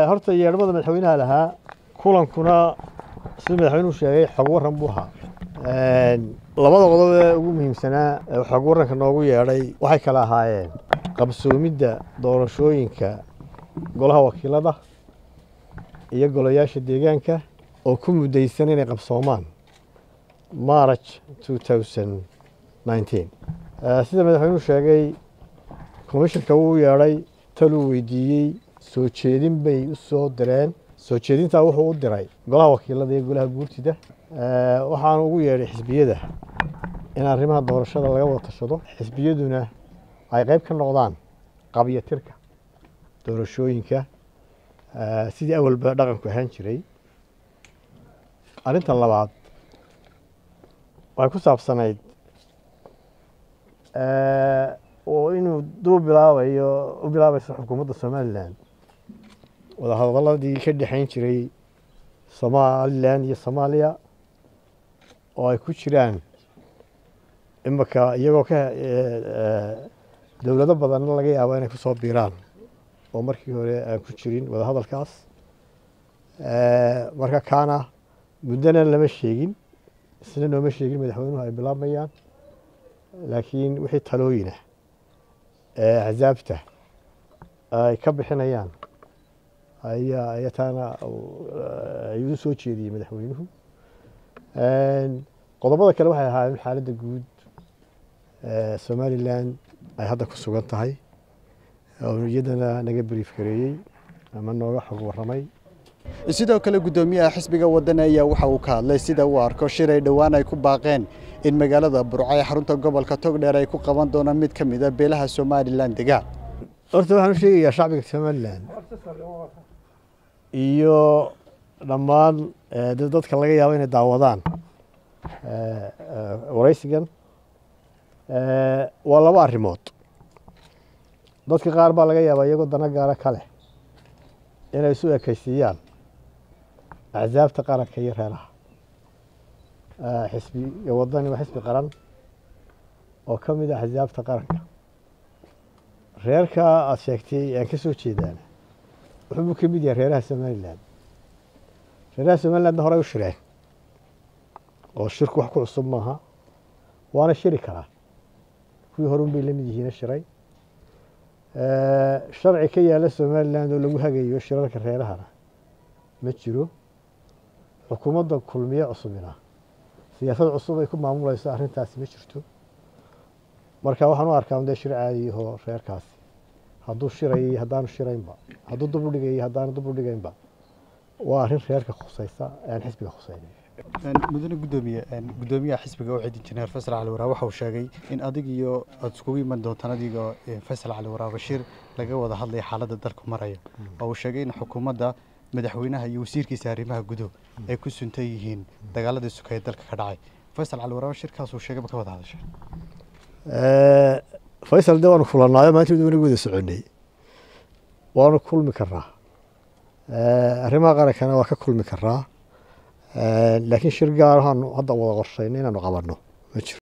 horta yeedhmada madaxweynaha lahaa kulankuna sida madaxweynuhu sheegay xog waran buu ahaa labada qodob ee ugu muhiimsanaa ee xog waranka noogu yeedhay waxay kala ahaayeen qabsoomidda doorashooyinka golaha wakiilada iyo golayaasha deegaanka oo ku muddaysan inay qabsoomaan march sida madaxweynuhu sheegay komishanka wuu yeedhay taluu weydiiyey soo jeedin bay u soo direen soo jeedintaa wuxuu u diray golaha wakiilada iyo golaha guurtida waxaanu ugu yeedhay xisbiyada in arrimaha doorashada laga wada tashado xisbiyaduna ay qayb ka noqdaan qabyo tirka doorashooyinka sidii awalba dhaqanku ahaan jiray arrinta labaad waxay ku saabsanayd oo inuu duu bilaabayo u bilaabayso xukuumadda somalilan wadahadaladii ka dhexayn jiray somalilan iyo soomaaliya oo ay ku jiraan imaka iyagoo ka dowlado badanna laga yaabo inay kusoo biiraan oo markii hore aan ku jirin wadahadalkaas marka kaana muddona lama sheegin isna nooma sheegin madaxweynuhu ay bilaabmayaan laakiin wixii talooyinah ee axsaabta ay ka bixinayaan ayaa ayataana ayuu soo jeediyey madaxweynuhu qodobada kale waxay ahaayeen xaaladda guud somalilan ay hadda ku sugan tahay oo iyadana naga brief gareeyey ama nooga xog warramay sidoo kale guddoomiyaha xisbiga wadani ayaa waxa uu ka hadlay sida uu arko shir ay dhowaan ay ku baaqeen in magaalada burco ee xarunta gobolka togdheer ay ku qaban doonaan mid ka mid a beelaha somalilan degaan horta waxaan u sheegayaa shacbiga somalilan iyo dhammaan dadka laga yaabo inay daawadaan waraysigan waa laba arrimood dadka qaar baa laga yaabaa iyagoo dana gaara ka leh inay isu ekaysiiyaan axsaabta qaranka iyo reeraha xisbiga wadani waa xisbi qaran oo ka mid ah axsaabta qaranka reerka aada sheegtay aan ka soo jeedaana wuxuubuu ka mid yahay reeraha somalilan reeraha somalilandna horey u shireen oo shirku wax ku cusub maaha waana shiri karaa kuwii horun bay la mid yihiina shiray sharci ka yaala somaliland oo lagu hagayo shirarka reerahana ma jiro xukuumadda kulmiye cusubina siyaasad cusub ay ku maamulayso arrintaasi ma jirto marka waxaan u arkaa dee shir caadiyahoo reerkaasi hadduu shirayay haddaanu shiraynba hadduu dub u dhigayay haddaanu dub u dhigaynba waa arrin reerka khusaysa aan xisbiga khusaynayo mudane gudoomiye gudoomiyaha xisbiga ucid injineer faysal cali waraab waxa uu sheegay in adig iyo aada iskugu iman doontaan adigoo faysal cali waraab bashiir laga wada hadlaya xaaladda dalku maraya oo uu sheegay in xukuumadda madaxweynaha iyo wasiirkiisa arrimaha gudow ay ku suntan yihiin dagaaladii sukeeye dalka ka dhacay faysal cali waraab shirkaas uu sheegay ma ka wada hadashay faysal de waanu kulannaayo maanta mid wanaga wada soconay waanu kulmi karaa arrimaha qarankana waa ka kulmi karaa laakiin shir gaar ahaanu hadda wada qorshayna inaanu qabanno ma jiro